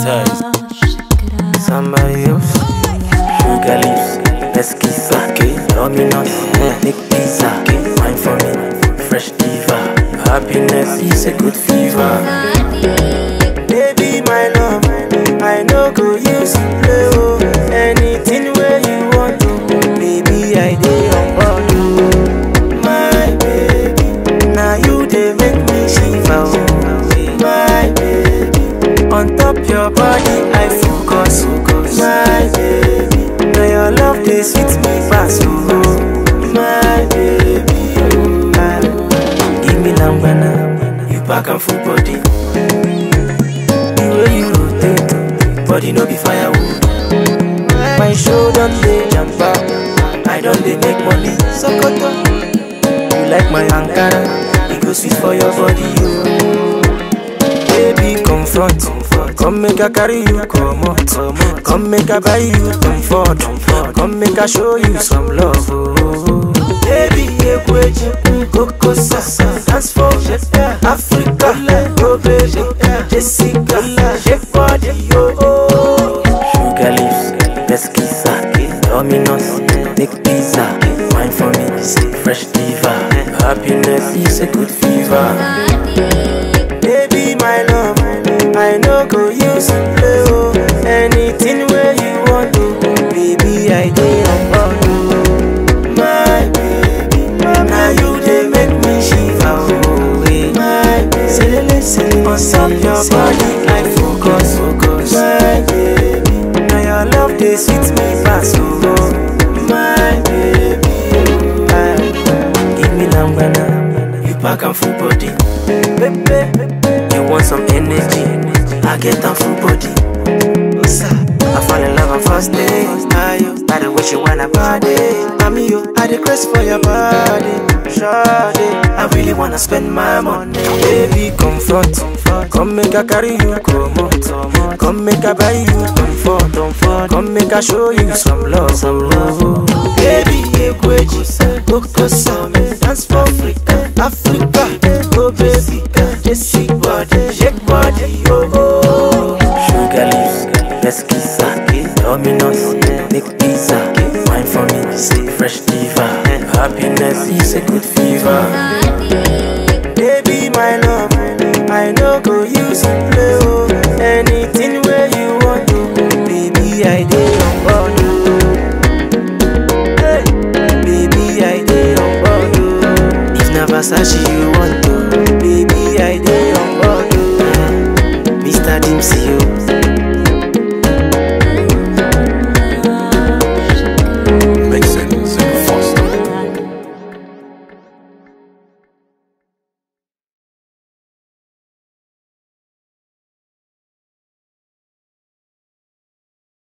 size. Somebody else. Sugar lips, let's kiss sake. Dominus, make pizza. Wine for me, fresh diva. Happiness is a good fever. Baby, my love, I know go use you play oh. Anything where you want to, baby, I dey on board oh. My baby, now you dey make me shiver oh. My baby, on top your body I focus My baby, now your love dey sweet me pass oh. My baby, oh. Ah, give me lambana, you pack am full body. The way you rotate, body no be firewood. My show don dey jump out, I don dey make money. Sokoto, you like my Ankara, e go sweet for your body, you. Baby, confront, come make I carry you comot, come make I buy you comfort, come make I show you some love. Oh. Baby, ekweji, koko sasa, dance for Africa, oh baby, Jessica, shake body, yo. Oh. Sugar lips, let's kiss her. Dominus, make pizza, wine for me, fresh diva. Happiness is a good fever. Baby, my love, I know go use you play oh. Anything where you want to, baby, I dey on board oh. My baby, now you dey make me shiver oh. eh. My baby, selele selele, on top your body I focus focus. My baby, now your love dey sweet me pass oh. My baby, ah, give me lambana, you pack am full body. Baby, you want some energy? I get am full body. I fall in love on first day. Ayo, by the way she wanna body. Mami, yo, I dey craze for your body. Shawty, I really wanna spend my money. Baby, confront, come make I carry you comot. Come make I buy you comfort. Come make I show you some love, some love. Baby, ekweji, koko same, dance for Africa, Africa. Oh baby, Jessica body, shake body, oh oh. Sugar lips, let's kiss her. Dominus, make pizza, wine for me, fresh diva. Happiness is a good fever. Baby, my love, I know go use you play oh. Anything where you want to, baby, I dey on board oh. Hey, baby, I dey on board oh. If na Versace you want to, baby, I dey on board oh. Mr. Dempsey oh.